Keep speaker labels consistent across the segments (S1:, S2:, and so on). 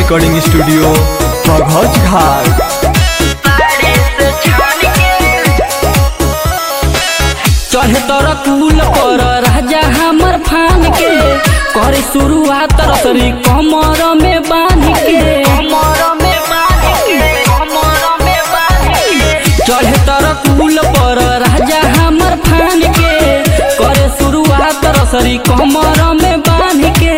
S1: recording studio बघौच घाट
S2: चढ़े तर कुल कर राजा हमर फान के करे शुरुआत रसरी कमर में बांध के चढ़े तर कुल पर राजा हमर फान के करे शुरुआत रसरी कमर में बांध के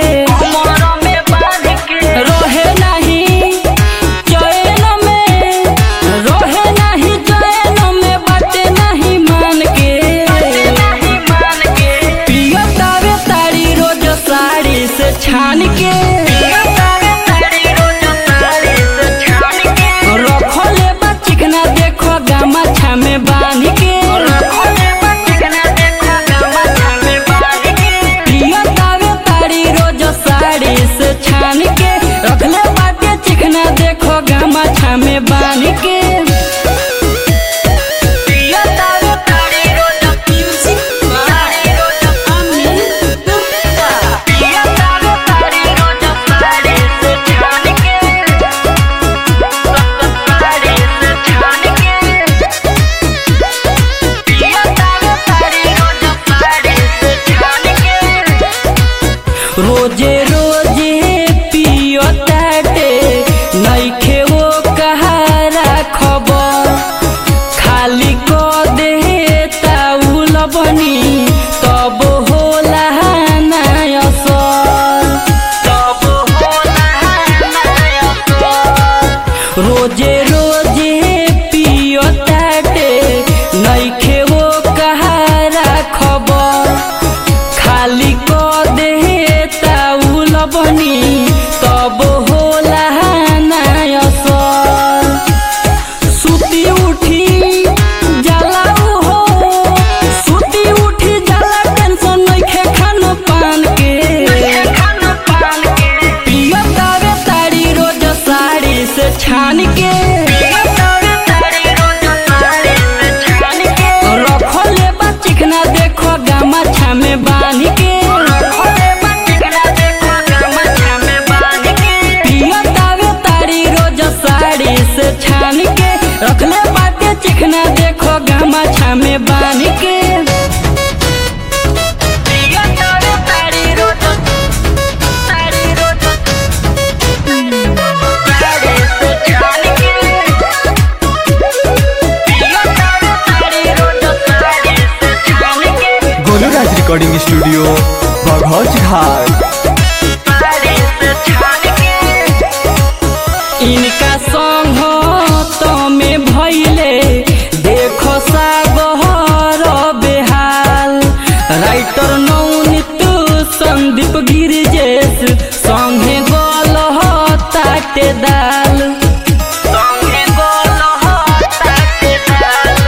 S2: रहे नहीं चैन में रहे नहीं चैन में बाटे नहीं मान के पिया तावे तारी रोज साड़ी से छान के रखले बा चिकना देखो गामा छामे बांध के पिया तावे तारी रोज साड़ी से छान के रखले बाटे चिकना देखो गामा छामे बांध के पिया तावे तारी रोज पिया तावे तारी रोज साड़ी से छान के साड़ी से छान के पिया तावे तारी रोज साड़ी से छान के रोजे रोजे पियो ताटे नइखे वो कहारा खबर खाली क दे ताउल बनी तब होला ना असर तब होला ना असर रोजे रोजे पियो ताटे नइखे वो कहारा खबर खाली क दे ताउल बनी तब होला ना असर सुती उठी जाला हो सुती उठी जाला टेंशन नइखे खान पान के पिया तावे तारी रोज साड़ी से छान के रखले बा चिकना देखो गामा छामे बांध के पिया तावे तारी रोज साड़ी से छान के रखले बाटे चिकना देखो गामा छामे बांध के पिया तावे तारी रोज तारी रोज साड़ी से छान के पिया तावे तारी रोज साड़ी से छान के
S1: गोलूराज रिकॉर्डिंग स्टूडियो बघौच घाट
S2: इनका संग तो में भैले देखो सागहर बेहाल राइटर नौनित संदीप गिरिजेश संगे गल ताटे दाल संगे गल ताटे दाल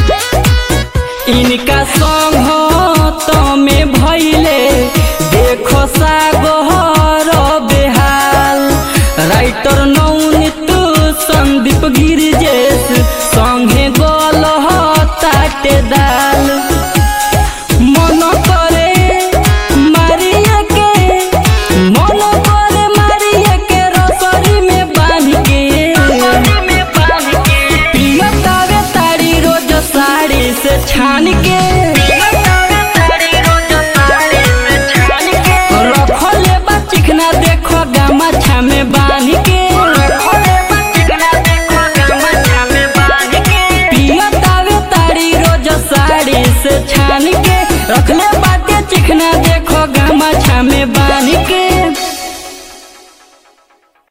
S2: इनका संग तो में भैले देखो सागहर बेहाल राइटर नौनित संदीप गिरिजेश संगे गल ताटे दाल मन करे मारिया के मन करे मारिया के रसरी में बांध के पिया तावे तारी रोज साड़ी से छान के रखले बा चिकना देखो गामा छामे बांध के पिया तावे तारी रोज साड़ी से छान के